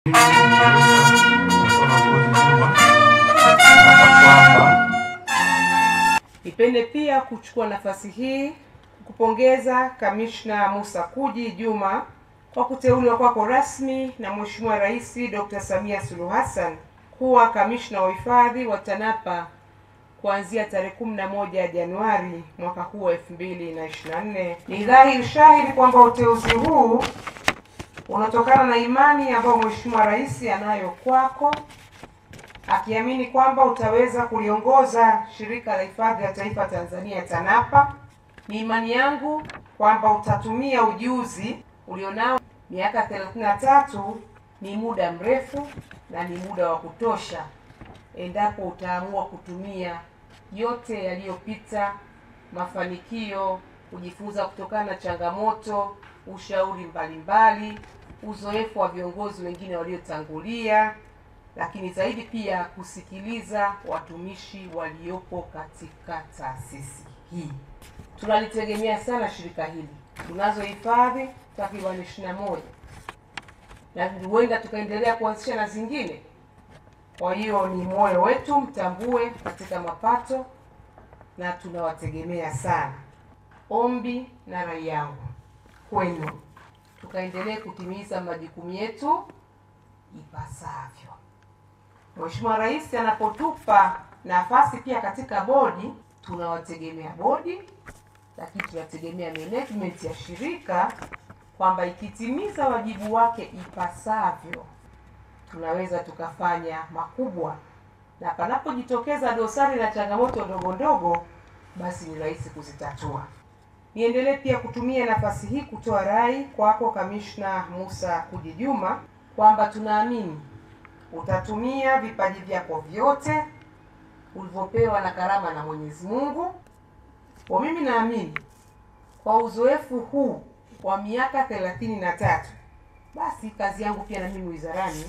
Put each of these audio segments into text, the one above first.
Nipende pia kuchukua nafasi hii kupongeza Kamishna Musa Kuji Juma kwa kuteuliwa kwako rasmi na Mheshimiwa Rais Dr. Samia Suluhu Hassan kuwa kamishna wa hifadhi wa TANAPA kuanzia tarehe 11 Januari mwaka huu wa 2024. Ni dhahiri shahiri kwamba uteuzi huu unatokana na imani ambayo Mheshimiwa Rais anayo kwako akiamini kwamba utaweza kuliongoza Shirika la Hifadhi ya Taifa Tanzania TANAPA. Ni imani yangu kwamba utatumia ujuzi ulionao. Miaka 33 ni muda mrefu na ni muda wa kutosha, endapo utaamua kutumia yote yaliyopita, mafanikio, kujifunza kutokana na changamoto, ushauri mbalimbali, uzoefu wa viongozi wengine waliotangulia lakini zaidi pia kusikiliza watumishi waliopo katika taasisi hii. Tunalitegemea sana shirika hili. Tunazo hifadhi takriban ishirini na moja na huenda tukaendelea kuanzisha na zingine. Kwa hiyo ni moyo wetu, mtambue katika mapato na tunawategemea sana. Ombi na rai yangu kwenu, tukaendelee kutimiza majukumu yetu ipasavyo. Mheshimiwa Rais anapotupa nafasi pia katika bodi, tunawategemea bodi, lakini tunategemea management ya shirika kwamba ikitimiza wajibu wake ipasavyo, tunaweza tukafanya makubwa, na panapojitokeza dosari na changamoto ndogo ndogo, basi ni rahisi kuzitatua. Niendelee pia kutumia nafasi hii kutoa rai kwako Kamishna Musa Kuji Juma kwamba tunaamini utatumia vipaji vyako vyote ulivyopewa na karama na Mwenyezi Mungu. Kwa mimi naamini kwa uzoefu huu wa miaka thelathini na tatu, basi kazi yangu pia na mimi wizarani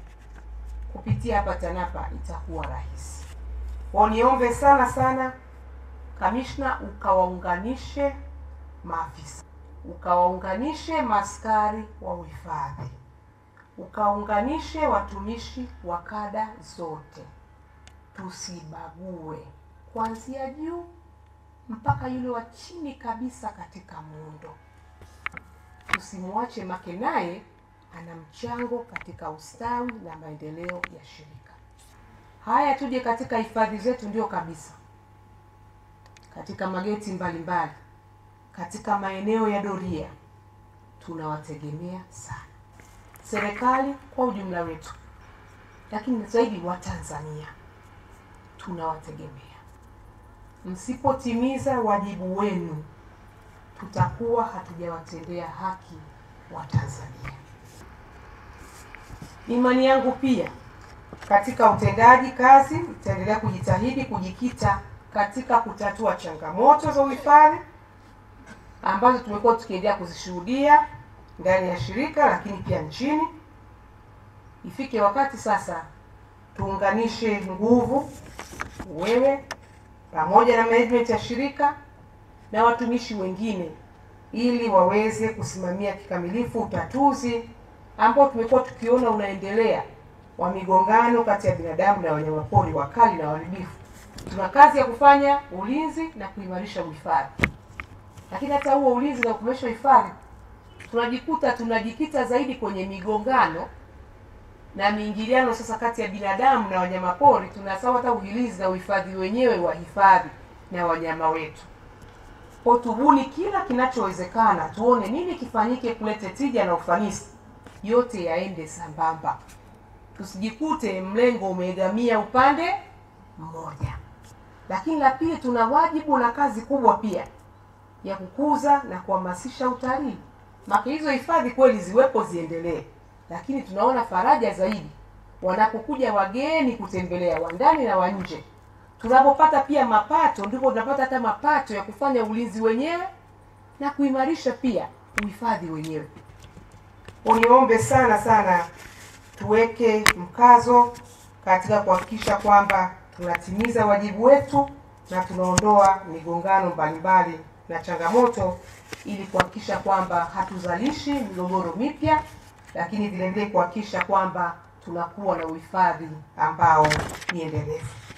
kupitia hapa TANAPA itakuwa rahisi. Kwa niombe sana sana, kamishna, ukawaunganishe maafisa, ukawaunganishe maaskari wa uhifadhi ukaunganishe watumishi wa kada zote, tusibague kuanzia juu mpaka yule wa chini kabisa katika muundo. Tusimwache make, naye ana mchango katika ustawi na maendeleo ya shirika. Haya, tuje katika hifadhi zetu, ndio kabisa, katika mageti mbalimbali, katika maeneo ya doria, tunawategemea sana serikali kwa ujumla wetu, lakini zaidi Watanzania tunawategemea. Msipotimiza wajibu wenu, tutakuwa hatujawatendea haki Watanzania. Imani yangu pia katika utendaji kazi, itaendelea kujitahidi kujikita katika kutatua changamoto za uhifadhi ambazo tumekuwa tukiendelea kuzishuhudia ndani ya shirika lakini pia nchini. Ifike wakati sasa tuunganishe nguvu, wewe pamoja na management ya shirika na watumishi wengine, ili waweze kusimamia kikamilifu utatuzi ambao tumekuwa tukiona unaendelea wa migongano kati ya binadamu na wanyamapori wakali na waharibifu. Tuna kazi ya kufanya ulinzi na kuimarisha uhifadhi, lakini hata huo ulinzi na kuimarisha uhifadhi tunajikuta tunajikita zaidi kwenye migongano na miingiliano sasa kati ya binadamu na wanyamapori. Tunasahau hata ulinzi na uhifadhi wenyewe wa hifadhi na wanyama wetu. Kwa tubuni kila kinachowezekana, tuone nini kifanyike kulete tija na ufanisi, yote yaende sambamba, tusijikute mlengo umeegamia upande mmoja. Lakini la pili, tuna wajibu na kazi kubwa pia ya kukuza na kuhamasisha utalii maka hizo hifadhi kweli ziwepo ziendelee, lakini tunaona faraja zaidi wanapokuja wageni kutembelea wa ndani na wa nje. Tunapopata pia mapato, ndipo tunapata hata mapato ya kufanya ulinzi wenyewe na kuimarisha pia uhifadhi wenyewe. Uniombe sana sana tuweke mkazo katika kuhakikisha kwamba tunatimiza wajibu wetu na tunaondoa migongano mbalimbali na changamoto ili kuhakikisha kwamba hatuzalishi migogoro mipya lakini vile vile kuhakikisha kwamba tunakuwa na uhifadhi ambao ni endelevu.